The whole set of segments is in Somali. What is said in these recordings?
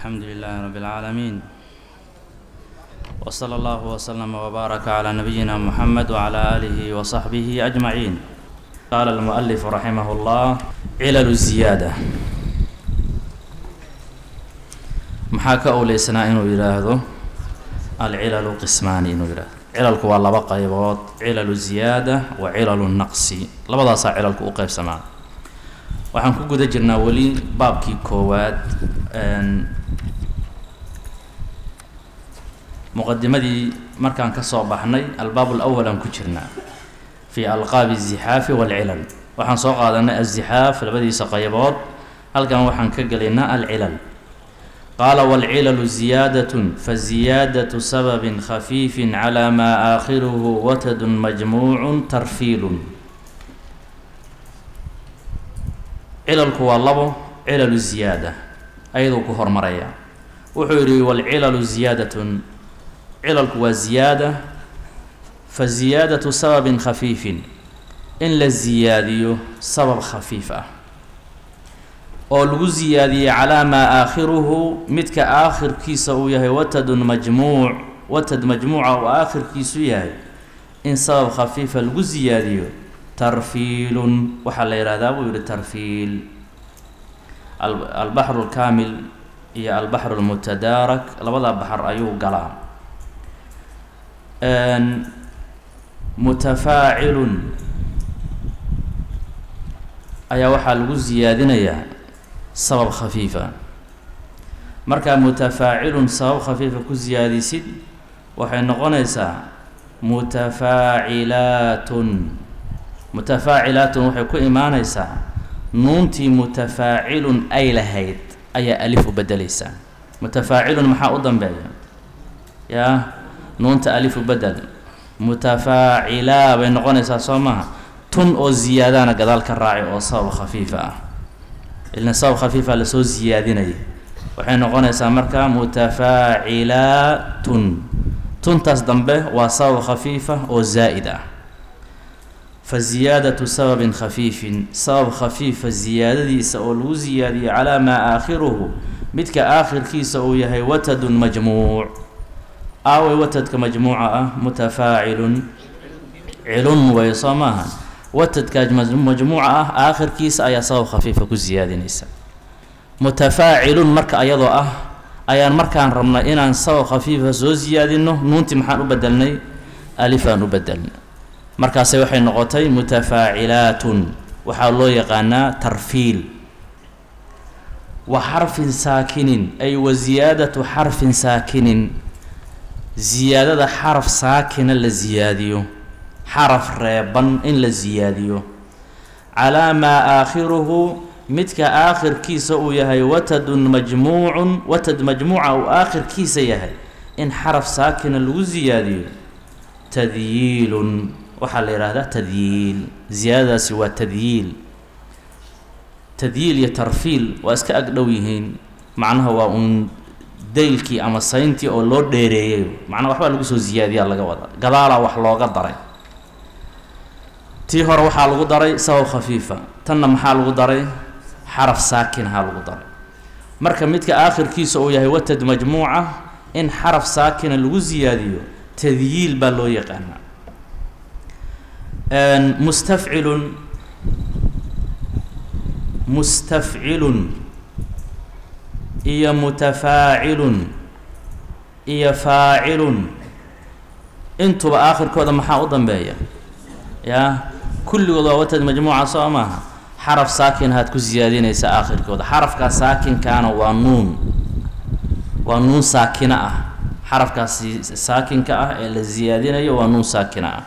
الحمد لله رب العالمين وصلى الله وسلم وبارك على نبينا محمد وعلى آله وصحبه أجمعين قال المؤلف رحمه الله علل الزيادة maxaa ka owleysanaa inuu yidhaahdo alcilalu qismaani inuu yidhaahdo cilalku waa laba qaybood cilalu ziyaada wa cilalu naqsi labadaasaa cilalku u qeybsamaa waxaan ku guda jirnaa weli baabkii koowaad muqadimadii markaan ka soo baxnay albaab lawal aan ku jirnaa fi alqaabi الzixaafi wاlcilal waxaan soo qaadanay azixaaf labadiisa qaybood halkan waxaan ka gelaynaa alcilal qaala wاlcilalu ziyaadaة faziyaadaة sababi khafiifi calى maa aakhiruhu watadun majmuucu tarfiilun cilalku waa labo cilalu ziyaada ayaduu ku hormaraya wuxuu yidhi wاlcilalu ziyaadatn cilalku waa ziyaada fa ziyaadatu sababin khafiifin in la ziyaadiyo sabab khafiif ah oo lagu ziyaadiyey calaa maa aakhiruhu midka aakhirkiisa uu yahay watadun majmuuc watad majmuuca uu aakhirkiisu yahay in sabab khafiifa lagu ziyaadiyo tarfiilun waxaa la yihahdaa buu yihi tarfiil albaxru alkaamil iyo albaxru almutadaarak labada baxar ayuu galaa mutafaacilun ayaa waxaa lagu siyaadinayaa sabab khafiifa markaa mutafaacilun sabab khafiifa ku siyaadisid waxay noqonaysaa mutafaacilaatun mutafaacilaatun waxay ku imaaneysaa nuuntii mutafaacilun ay lahayd ayaa alif u bedeleysaa mutafaacilun maxaa u dambeeya yaa nuunta alifu bedel mutafaacilaa bay noqonaysaa soo maha tun oo ziyaadaana gadaal ka raaci oo sabab khafiifa ah ilna sabab khafiifa lasoo siyaadinaya waxay noqonaysaa marka mutafaacilaatun tuntaas dambe waa sabab khafiifa oo zaa'id ah fa ziyaadatu sababin khafiifin sabab khafiifa ziyaadadiisa oo lagu siyaadiyo calaa maa aakhiruhu midka aakhirkiisa uu yahay watadun majmuuc aaway watadka majmuuca ah mutafaacilun cilun way soo maaha watadka majmuuca ah aakhirkiisa ayaa sabab khafiifa ku siyaadinaysa mutafaacilun marka ayadoo ah ayaan markaan rabnay inaan sabab khafiifa soo siyaadino nuuntii maxaan u bedelnay alifaan u bedelnay markaase waxay noqotay mutafaacilaatun waxaa loo yaqaanaa tarfiil wa xarfin saakinin ay wa ziyaadatu xarfin saakinin ziyaadada xaraf saakina la siyaadiyo xaraf reeban in la siyaadiyo calaa maa aakhiruhu midka aakhirkiisa uu yahay watadun majmuucun watad majmuuca uu aakhirkiisa yahay in xaraf saakina lagu siyaadiyo tadyiilun waxaa la yidhaahdaa tadyiil ziyaadadaasi waa tadyiil tadyiil iyo tarfiil waa iska ag dhow yihiin macnaha waa uun daylkii ama sayntii oo loo dheereeyay macnaa waxbaa lagu soo siyaadiyaa laga wada gadaalaa wax looga daray tii hore waxaa lagu daray sabab khafiifa tanna maxaa lagu daray xaraf saakinhaa lagu daray marka midka aakhirkiisa uu yahay watad majmuuca in xaraf saakina lagu siyaadiyo tadyiil baa loo yaqaanaa mustafcilun mustafcilun iyo mutafaacilun iyo faacilun intuba aakhirkooda maxaa u dambeeya yaa kulligood waa watad majmuuca soo maaha xaraf saakin haad ku siyaadinaysa aakhirkooda xarafkaa saakinkaana waa nuun waa nuun saakina ah xarafkaasi saakinka ah ee la siyaadinayo waa nuun saakina ah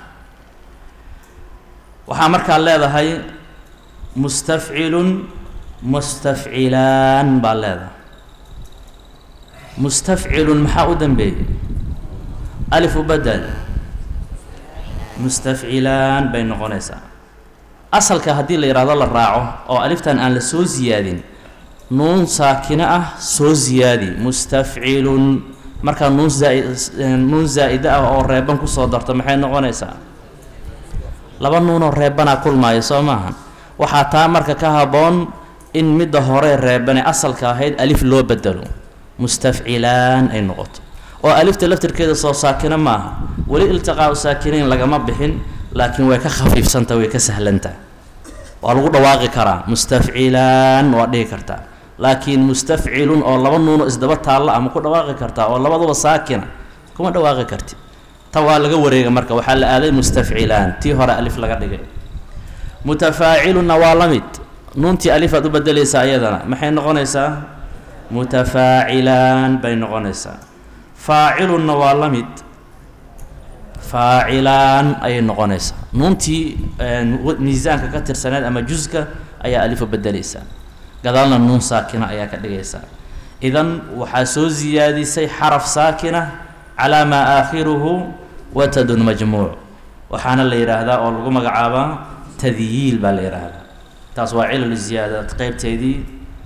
waxaa markaa leedahay mustafcilun mustafcilaan baa leedahay mustafcilun maxaa u dambeeyey alif u bedel mustafcilaan bay noqonaysaa asalka haddii la yidhahdo la raaco oo aliftan aan la soo siyaadin nuun saakino ah soo siyaadi mustafcilun markaa nuun zaa- nuun zaa'ida ah oo reeban kusoo darto maxay noqonaysaa laba nuunoo reebanaa kulmaayo soo maaha waxaa taa marka ka habboon in midda hore reebane asalka ahayd alif loo bedelo mustafcilaan ay noqoto oo alifta laftirkeeda soo saakina ma aha weli iltiqaau saakinayn lagama bixin laakiin way ka khafiifsantaha way ka sahlantaha waa lagu dhawaaqi karaa mustafcilaan waa dhihi kartaa laakiin mustafcilun oo laba nuuno isdaba taalla ama ku dhawaaqi kartaa oo labaduba saakina kuma dhawaaqi karti ta waa laga wareega marka waxaa la aaday mustafcilaan tii hore alif laga dhigay mutafaacilunna waa la mid nuuntii alifaad u bedelaysaa iyadana maxay noqonaysaa mutafaacilaan bay noqonaysaa faacilunna waa la mid faacilaan ayay noqonaysaa nuuntii miisaanka ka tirsaneed ama juska ayaa alifu bedelaysaa gadaalna nuun saakina ayaa ka dhigaysaa idan waxaa soo siyaadisay xaraf saakina calaa maa aakhiruhu watadun majmuuc waxaana la yidhaahdaa oo lagu magacaabaa tadyiil baa la yidhaahdaa taas waa cilal ziyaada qeybteedii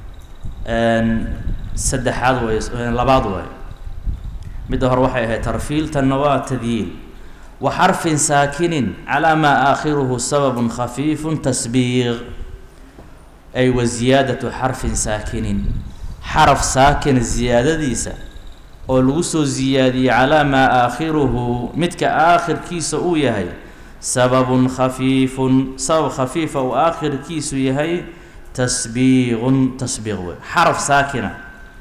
saddexaad way labaad way midda hore waxay ahayd tarfiil tanna waa tadyiil wa xarfin saakinin calaa maa aakhiruhu sababun khafiifun tasbiiq ay wa ziyaadatu xarfin saakinin xaraf saakin ziyaadadiisa oo lagu soo siyaadiyey calaa maa aakhiruhu midka aakhirkiisa uu yahay sababun khafiifun sabab khafiifa uu aakhirkiisu yahay tasbiiqun tasbiiq wey xaraf saakina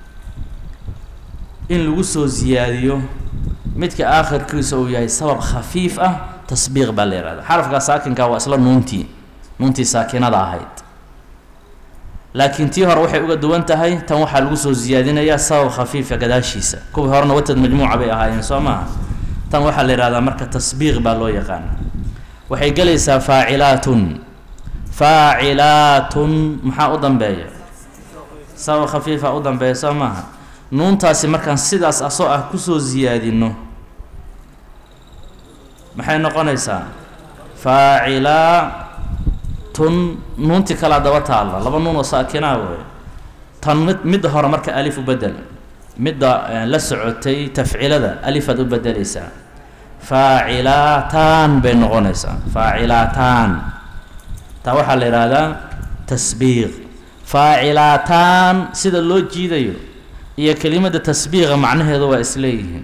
in lagu soo siyaadiyo midka aakhirkiisa uu yahay sabab khafiif ah tasbiiq baa la yihahda xarafkaa saakinka waa isla nuuntii nuuntii saakinada ahayd laakiin tii hore waxay uga duwan tahay tan waxaa lagu soo siyaadinayaa sabab khafiifa gadaashiisa kuwii horena watad majmuuca bay ahaayeen soo maaha tan waxaa la yihahdaa marka tasbiiq baa loo yaqaana waxay gelaysaa faacilaatun faacilaatun maxaa u dambeeya sabab khafiifa u dambeeya soo maaha nuuntaasi markaan sidaas asoo ah kusoo siyaadino maxay noqonaysaa faacilaatun nuuntii kalaa daba taalla laba nuun oo saakinaa wey tan mid midda hore marka alif u bedel midda la socotay tafcilada alifaad u bedelaysaa faacilaataan bay noqonaysaa faacilaataan taa waxaa la yidhaahdaa tasbiiq faacilaataan sida loo jiidayo iyo kelimada tasbiiqa macnaheedu waa isleeyihiin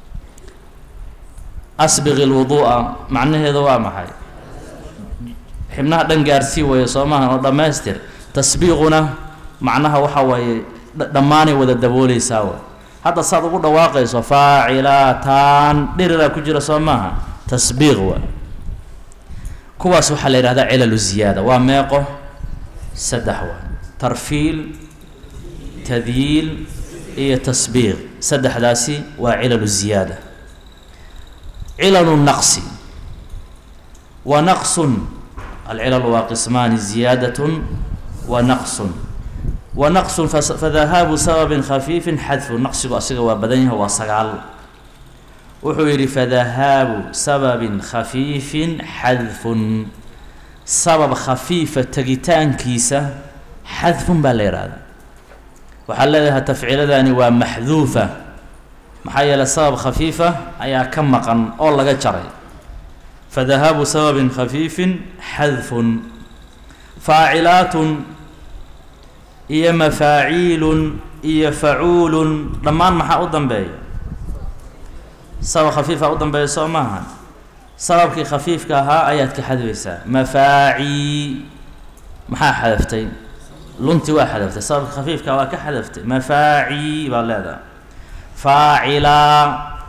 asbiqi lwuduu'a macnaheedu waa maxay xibnaha dhan gaarsii weeye soo maahan oo dhammaystir tasbiiquna macnaha waxa waaye dhammaanay wada dabooleysaa w hadda saad ugu dhawaaqayso faacilaataan dhiriraa ku jira soo maaha tasbiiq waa kuwaas waxaa la yidhahdaa cilalu ziyaada waa meeqo saddex waa tarfiil tadyiil iyo tasbiiq saddexdaasi waa cilalu ziyaada cilalu naqsi wa naqsun alcilalu waa qismaani ziyaadatun wa naqsun wa naqsun fadahaabu sababin khafiifin xadfu naqsigu asiga waa badan yahay waa sagaal wuxuu yidhi fadahaabu sababin khafiifin xadfun sabab khafiifa tegitaankiisa xadfun baa la yidhaahdaa waxaa leedahay tafciiladani waa maxduufa maxaa yeeley sabab khafiifa ayaa ka maqan oo laga jaray fadahaabu sababin khafiifin xadfun faacilaatun iyo mafaaciilun iyo facuulun dhammaan maxaa u dambeeya sabab khafiifa u dambeeya soo maaha sababkii khafiifka ahaa ayaad ka xadfaysaa mafaacii maxaa xadaftay lunti waa xadaftay sababka khafiifka waa ka xadaftay mafaacii baad leedahay faacilaa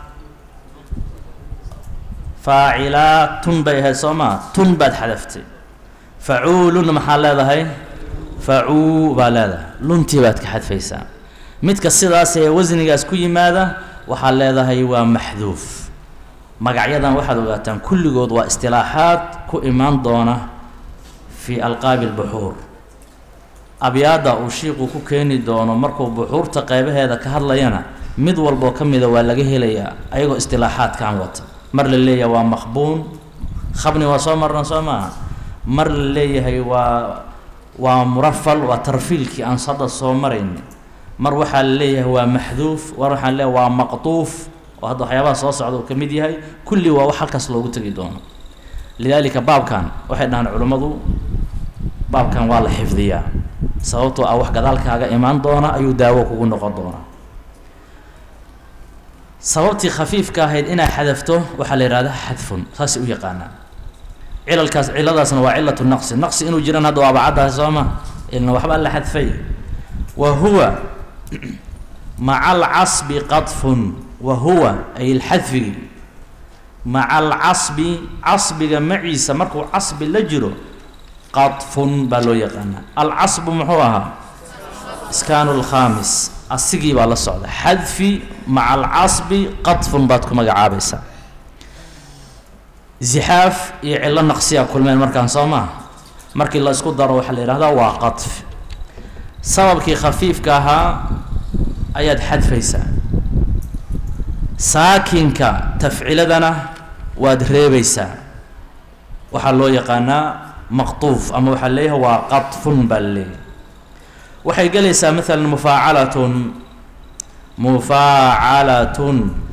faacilaa tun bay ahayd soo maa tun baad xadaftay facuulun maxaa leedahay facuu baa leedahay luntii baad ka xadfaysaa midka sidaas ee wasnigaas ku yimaada waxaad leedahay waa maxduuf magacyadan waxaad ogaataan kulligood waa istilaaxaad ku imaan doona fii alqaabi lbuxuur abyaadda uu shiiqu ku keeni doono markuu buxuurta qeybaheeda ka hadlayana mid walboo ka mida waa laga helayaa ayagoo istilaaxaadkan wata mar la leeyahay waa maqbuun khabni waa soo marna soo maaha mar la leeyahay waa waa murafal waa tarfiilkii aan hadda soo marayni mar waxaa la leeyahay waa maxduuf mar waxaa leeyahay waa maqtuuf oo hadda waxyaabaha soo socda uu ka mid yahay kulli waa wax halkaas loogu tegi doono lidaalika baabkan waxay dhahaan culimmadu baabkan waa la xifdiyaa sababtoo ah wax gadaalkaaga imaan doona ayuu daawo kugu noqon doonaa sababtii khafiifka ahayd inaa xadafto waxaa la yihahdaa xadfun saasay u yaqaanaa cilalkaas ciladaasna waa cilatu naqsi naqsi inuu jiran hadda waa abacaddahay soo ma ilna waxbaa la xadfay wa huwa maca alcasbi qadfun wa huwa ay lxadfigi maca alcasbi casbiga maciisa markuu casbi la jiro qadfun baa loo yaqaanaa alcasbu muxuu ahaa iskaanu lkhaamis asigii baa la socda xadfi maca alcasbi qadfun baad ku magacaabaysaa zixaaf iyo cillo naqsiyaa kulmeen markaan soo maha markii la isku daro waxaa la yidhahdaa waa qadf sababkii khafiifka ahaa ayaad xadfaysaa saakinka tafciladana waad reebaysaa waxaa loo yaqaanaa maqtuuf ama waxaa leeyahay waa qadfun baa la leeyahay waxay gelaysaa maalan mufaacalatun mufaacalatun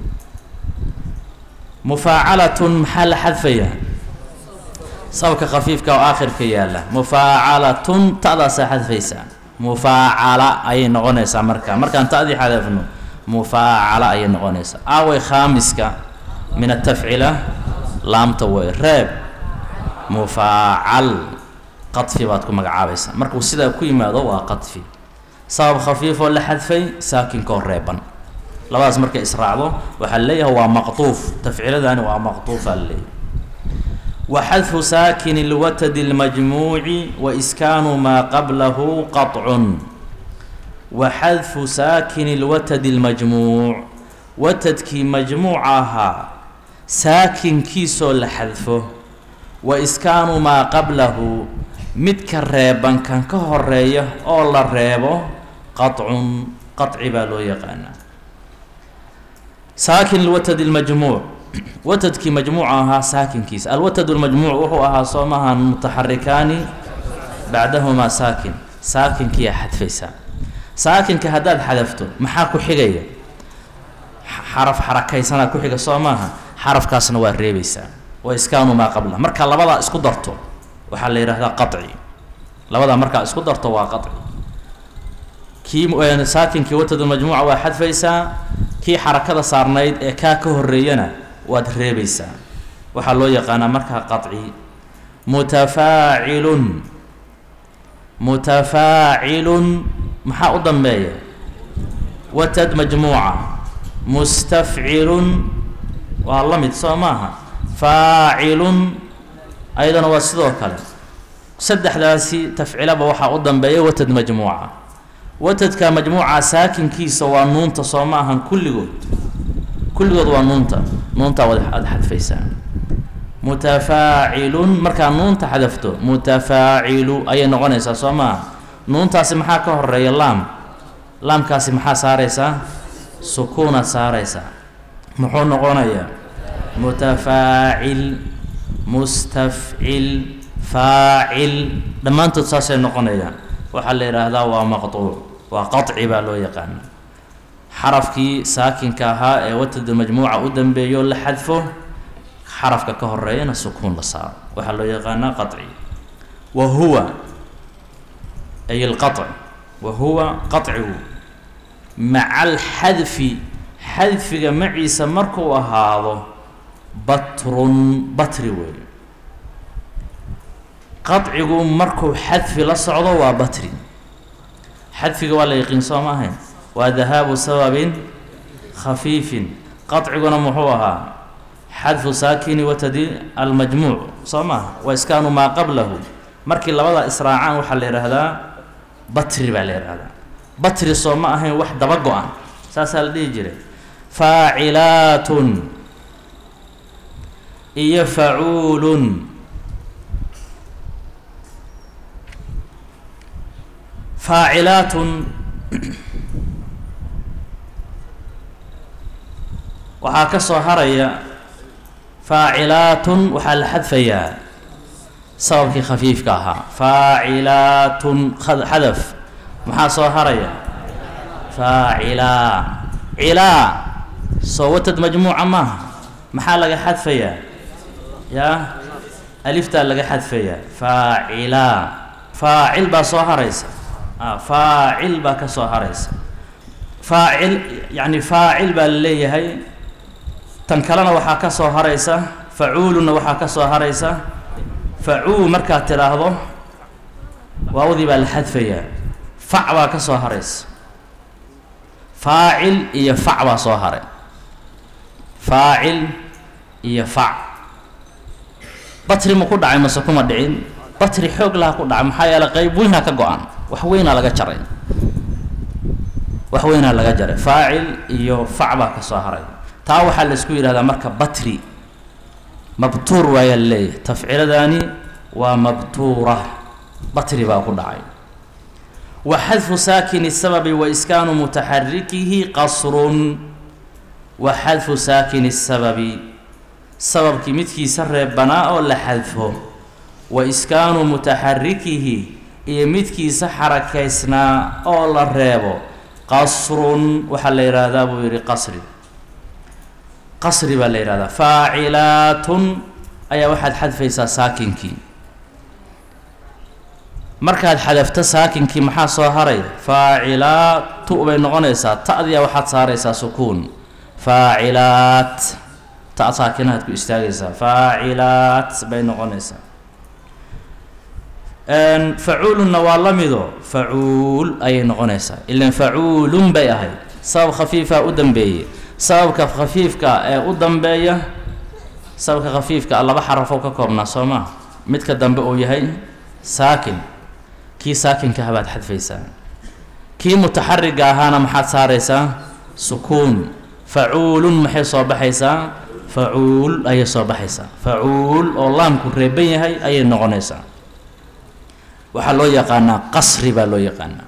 mufaacalatun maxaa la xadfayaa sababka khafiifka oo aakhirka yaalla mufaacalatun ta'daasaa xadfaysaa mufaacala ayay noqonaysaa marka markaan ta'dii xadafno mufaacala ayay noqonaysaa aaway khaamiska min atafcila laamta way reeb mufaacal qadfi baad ku magacaabaysaa markuu sidaa ku yimaado waa qadfi sabab khafiifoo la xadfay saakinkoo reeban labadaas markay israacdo waxaa leeyahay waa maqtuuf tafciladani waa maqtuufaa laleeyahay wa xadfu saakini lwatadi اlmajmuuci wa iskaanu maa qablahu qaطcun wa xadfu saakini lwatadi اlmajmuuc watadkii majmuuca ahaa saakinkiisoo la xadfo wa iskaanu maa qablahu midka reeban kan ka horeeya oo la reebo qaطcun qaطci baa loo yaqaanaa saakin lwatad اlmajmuuc watadkii majmuuca ahaa saakinkiisa alwatad اlmajmuuc wuxuu ahaa soo maahan mutaxarikaani bacdahumaa saakin saakinkiyaa xadfaysaa saakinka haddaad xadafto maxaa ku xigaya xaraf xarakaysanaa ku xiga soo maaha xarafkaasna waa reebaysaa wa iskaanu maa qabla markaa labadaa isku darto waxaa la yidhahdaa qaطci labadaa markaa isku darto waa qaطci kii saakinkii watadulmajmuuca waa xadfaysaa kii xarakada saarnayd ee kaa ka horeeyana waad reebaysaa waxaa loo yaqaanaa markaa qaطci mutafaacilun mutafaacilun maxaa u dambeeya watad majmuuca mustafcilun waa la mid soo maaha faacilun ayadana waa sidoo kale saddexdaasi tafcilaba waxaa u dambeeya watad majmuuca watadka majmuuca saakinkiisa waa nuunta soo ma ahan kulligood kulligood waa nuunta nuuntaa wad aada xadfaysaa mutafaacilun markaa nuunta xadafto mutafaacilu ayay noqonaysaa soo maaha nuuntaasi maxaa ka horeeya laam laamkaasi maxaa saaraysaa sukuunaad saaraysaa muxuu noqonayaa mutafaacil mustafcil faacil dhammaantood saasay noqonayaan waxaa la yidhaahdaa waa maqtuuc waa qaطci baa loo yaqaana xarafkii saakinka ahaa ee watadu majmuuca u dambeeyo la xadfo xarafka ka horeeyana sukuun la saaro waxaa loo yaqaanaa qaطci wa huwa ay اlqaطc wa huwa qaطcigu maca alxadfi xadfiga maciisa markuu ahaado batrun batri weey qaطcigu markuu xadfi la socdo waa batri xadfiga waa la yaqiin soo ma ahayn waa dahaabu sababin khafiifin qaطciguna muxuu ahaa xadfu saakini watadi almajmuuc soo maaha wa iskaanu maa qablahu markii labada israacaan waxaa la yidhaahdaa batri baa la yidhaahdaa batri soo ma ahayn wax daba go-an saasaa la dhihi jiray faacilaatun iyo facuulun faacilaatun waxaa ka soo haraya faacilaatun waxaa la xadfayaa sababkii khafiifka ahaa faacilaatun xadaf maxaa soo haraya faacilaa cilaa soo watad majmuuca maaha maxaa laga xadfayaa yaa aliftaa laga xadfayaa faacilaa faacil baa soo haraysa faacil baa ka soo haraysa faacil yacni faacil baa la leeyahay tan kalena waxaa ka soo haraysa facuulunna waxaa ka soo haraysa facuu markaad tidhaahdo waawdii baa la xadfayaa fac baa ka soo haraysa faacil iyo fac baa soo haray faacil iyo fac batri ma ku dhacay mase kuma dhicin batri xoog laha ku dhacay maxaa yeeley qeyb weynaa ka go-an wax weynaa laga jaray wax weynaa laga jaray faacil iyo fac baa ka soo haray taa waxaa la isku yidhahdaa marka batri mabtuur waayaa laleeyahay tafciiladaani waa mabtuura batri baa ku dhacay wa xadfu saakini sababi wa iskaanu mutaxarikihi qasrun wa xadfu saakini sababi sababkii midkiisa reebanaa oo la xadfo wa iskaanu mutaxarikihi iyo midkiisa xarakaysnaa oo la reebo qasrun waxaa la yidhaahdaa buu yidhi qasri qasri baa la yidhahdaa faacilaatun ayaa waxaad xadfaysaa saakinkii markaad xadafto saakinkii maxaa soo haray faacilaatu bay noqonaysaa ta'diya waxaad saaraysaa sukuun faacilaat ta saakinaad ku istaagaysaa faacilaat bay noqonaysaa facuulunna waa la mido facuul ayay noqonaysaa ilan facuulun bay ahayd sabab khafiifaa u dambeeyey sababka khafiifka ee u dambeeya sababka khafiifka laba xarafoo ka koobnaa soo maa midka dambe uu yahay saakin kii saakinka habaad xadfaysaa kii mutaxariga ahaana maxaad saaraysaa sukuun facuulun maxay soo baxaysaa facuul ayay soo baxaysaa facuul oo laamku reeban yahay ayay noqonaysaa waxaa loo yaqaanaa qasri baa loo yaqaanaa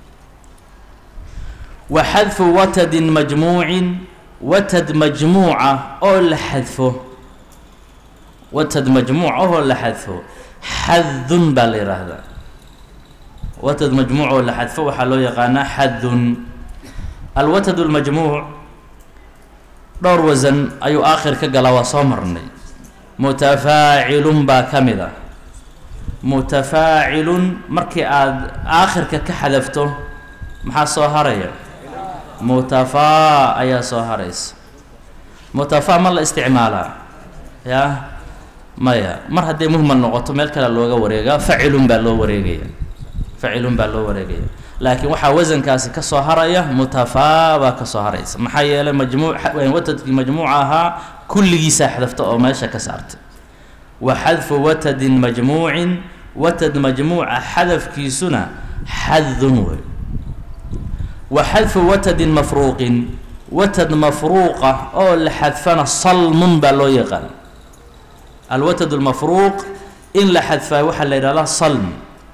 wa xadfu watadin majmuucin watad majmuuca oo la xadfo watad majmuuc oo la xadfo xadun baa la yidhaahdaa watad majmuuc oo la xadfo waxaa loo yaqaanaa xadun alwatad lmajmuuc dhowr wasan ayuu aakhir ka galaa waa soo marnay mutafaacilun baa ka mid a mutafaacilun markii aada aakhirka ka xadafto maxaa soo haraya mutafaa ayaa soo haraysa mutafaa ma la isticmaalaa yaa maya mar hadday muhmal noqoto meel kale looga wareegaa facilun baa loo wareegaya facilun baa loo wareegaya laakiin waxaa wasankaasi ka soo haraya mutafaa baa ka soo haraysa maxaa yeelay majmuuc watadkii majmuuca ahaa kulligiisaa xadafta oo meesha ka saartay wa xadfu watadin majmuucin watad majmuuca xadafkiisuna xadun wey wa xadfu watadin mafruuqin watad mafruuqa oo la xadfana salmun baa loo yaqaan alwatad lmafruuq in la xadfaayo waxaa la yidhahdaa salm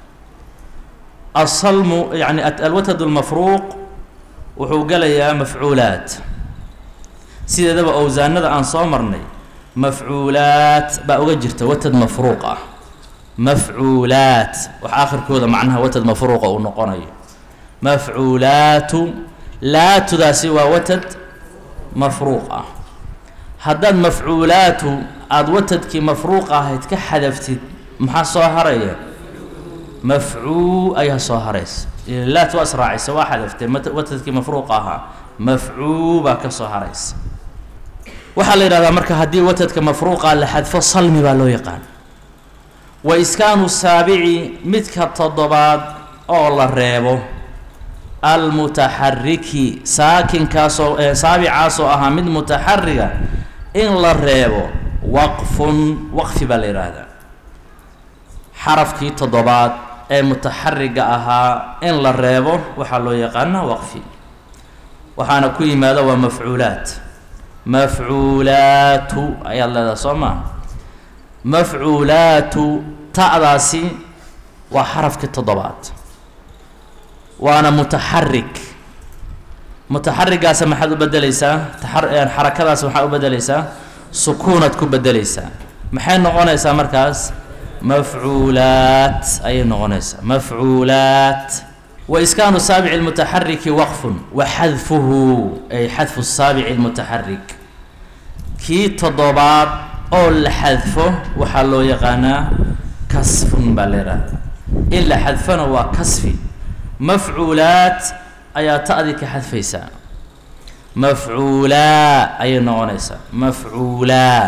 asalmu yani alwatad lmafruuq wuxuu galayaa mafcuulaat sideedaba owsaanada aan soo marnay mafcuulaat baa uga jirta watad mafruuq ah mafcuulaat wax aakhirkooda macnaha watad mafruuqa uu noqonayo mafcuulaatu laatudaasi waa watad mafruuq ah haddaad mafcuulaatu aada watadkii mafruuq ahayd ka xadaftid maxaa soo haraya mafcuu ayaa soo haraysa laat waa israacaysa waa xadaftee watadkii mafruuq ahaa mafcuu baa ka soo haraysa waxaa la yidhahdaa marka haddii watadka mafruuqa la xadfo salmi baa loo yaqaan wa iskaanu saabici midka toddobaad oo la reebo almutaxariki saakinkaasoo saabicaasoo ahaa mid mutaxariga in la reebo waqfun waqfi baa la yidhaahdaa xarafkii toddobaad ee mutaxariga ahaa in la reebo waxaa loo yaqaanaa waqfi waxaana ku yimaada waa mafcuulaat mafcuulaatu ayaad leedaha soo maa mafcuulaatu ta'daasi waa xarafkii toddobaad waana mutaxarik mutaxarigaasa maxaad u bedeleysaa xarakadaas maxaad u bedeleysaa sukuunaad ku bedeleysaa maxay noqonaysaa markaas mafcuulaat ayay noqonaysaa mafcuulaat wa iskaanu saabici lmutaxariki waqfun wa xadfuhu ay xadfu saabici lmutaxarik kii toddobaad oo la xadfo waxaa loo yaqaanaa kasfun baa la yidhahdaa in la xadfona waa kasfi mafcuulaat ayaa ta'dii ka xadfaysaa mafcuulaa ayay noqonaysaa mafcuulaa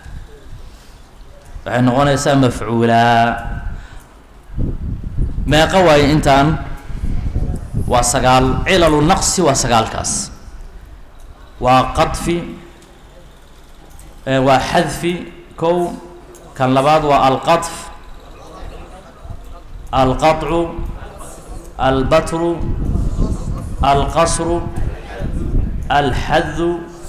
waxay noqonaysaa mafcuulaa meeqa waaye intaan waa sagaal cilalu naqsi waa sagaalkaas waa qadfi waa xadfi kow kan labaad waa alqadf alqaطcu albatru alqasru alxadu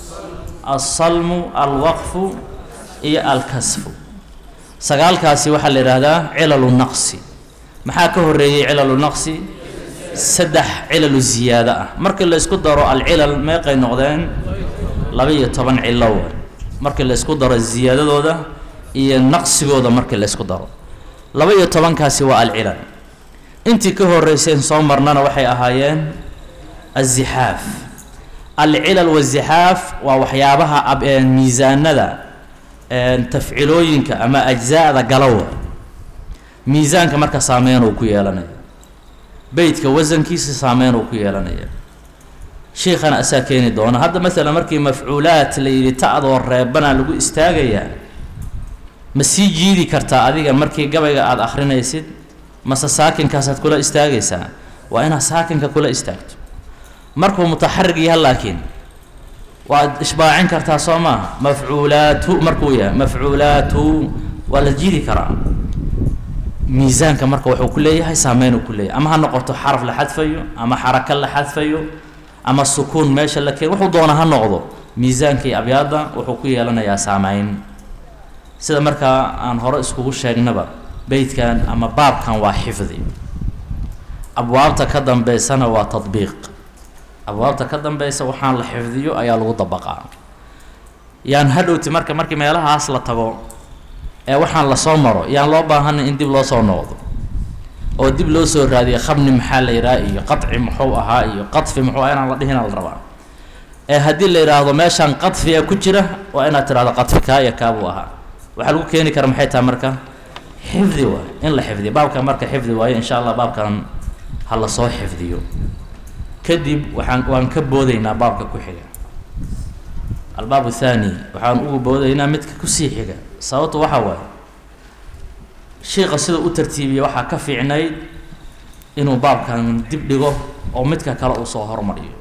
alsalmu alwaqfu iyo alkasfu sagaalkaasi waxaa la yidhaahdaa cilalu naqsi maxaa ka horeeyey cilalu naqsi saddex cilalu ziyaado ah markii la isku daro alcilal meeqay noqdeen laba-iyo toban cilow markii la isku daro ziyaadadooda iyo naqsigooda markii la isku daro laba-iyo tobankaasi waa alcilal intii ka horeyseen soo marnana waxay ahaayeen azixaaf alcilal wazixaaf waa waxyaabaha miisaanada tafcilooyinka ama ajzaada galowa miisaanka marka saameyn uu ku yeelanaya beytka wasankiisa saameyn uu ku yeelanaya sheikana asaa keeni doona hadda masalan markii mafcuulaat la yidhi ta-doo reebana lagu istaagayaa ma sii jiidi kartaa adiga markii gabayga aada akrinaysid mase saakinkaasaad kula istaagaysaa waa inaad saakinka kula istaagto markuu mutaxarig yaha laakiin waad ishbaacin kartaa soo maaha mafcuulaatu markuu yahay mafcuulaatu waa la jiidi karaa miisaanka marka wuxuu ku leeyahay saameyn uu ku leeyahay ama ha noqoto xaraf la xadfayo ama xaraka la xadfayo ama sukuun meesha la keen wuxuu doona ha noqdo miisaankii abyaadda wuxuu ku yeelanayaa saameyn sida markaa aan hore iskugu sheegnaba beytkan ama baabkan waa xifdi abwaabta ka dambeysana waa tadbiiq abwaabta ka dambeysa waxaan la xifdiyo ayaa lagu dabaqaa yaan hadhowti marka markii meelahaas la tago ee waxaan lasoo maro yaan loo baahanin in dib loo soo noqdo oo dib loo soo raadiyo khabni maxaa la yidhaha iyo qaطci muxuu ahaa iyo qadfi muxuu aha inaan la dhihina la rabaa ee haddii la yidhaahdo meeshaan qadfiga ku jira waa inaad tirahdo qadfi kaa iyo kaabuu ahaa waxaa lagu keeni kara maxay tahay marka xifdi waay in la xifdiyo baabkan marka xifdi waayo insha allah baabkan ha lasoo xifdiyo kadib waxaan waan ka boodaynaa baabka ku xiga albaab thaani waxaan ugu boodaynaa midka kusii xiga sababtu waxaa waaye shiika sida u tartiibiya waxaa ka fiicnayd inuu baabkan dib dhigo oo midka kale uu soo hormariyo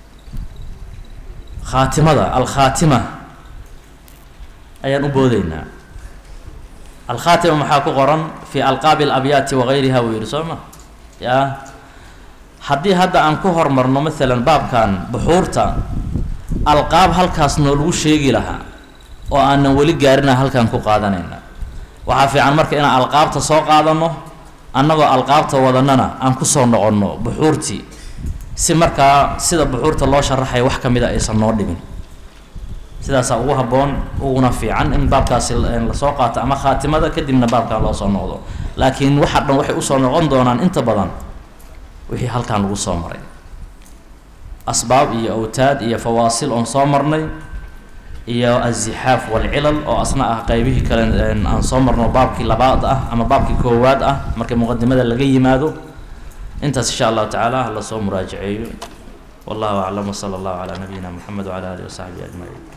khaatimada alkhaatima ayaan u boodaynaa alkhaatima maxaa ku qoran fi alqaabi alabyaati wagayriha wuu yihi soo ma ya haddii hadda aan ku hormarno maalan baabkan buxuurta alqaab halkaas noo lagu sheegi lahaa oo aanan weli gaarina halkan ku qaadanayna waxaa fiican marka inaan alqaabta soo qaadano annagoo alqaabta wadanana aan kusoo noqonno buxuurtii si markaa sida buxuurta loo sharaxaya wax ka mida aysan noo dhimin sidaasaa ugu habboon uguna fiican in baabkaasi lasoo qaato ama khaatimada kadibna baabkan loo soo noqdo laakiin waxa dhan waxay usoo noqon doonaan inta badan wixii halkan lagu soo maray asbaab iyo awtaad iyo fawaasil oon soo marnay iyo azixaaf walcilal oo asna ah qeybihii kale aan soo marno baabkii labaad ah ama baabkii koowaad ah markii muqadimada laga yimaado intaas insha allahu tacaala hala soo muraajaceeyo wallahu aclam wsala allahu calaa nabiyina moxamed wcala alihi wasaxbihi ajmaciin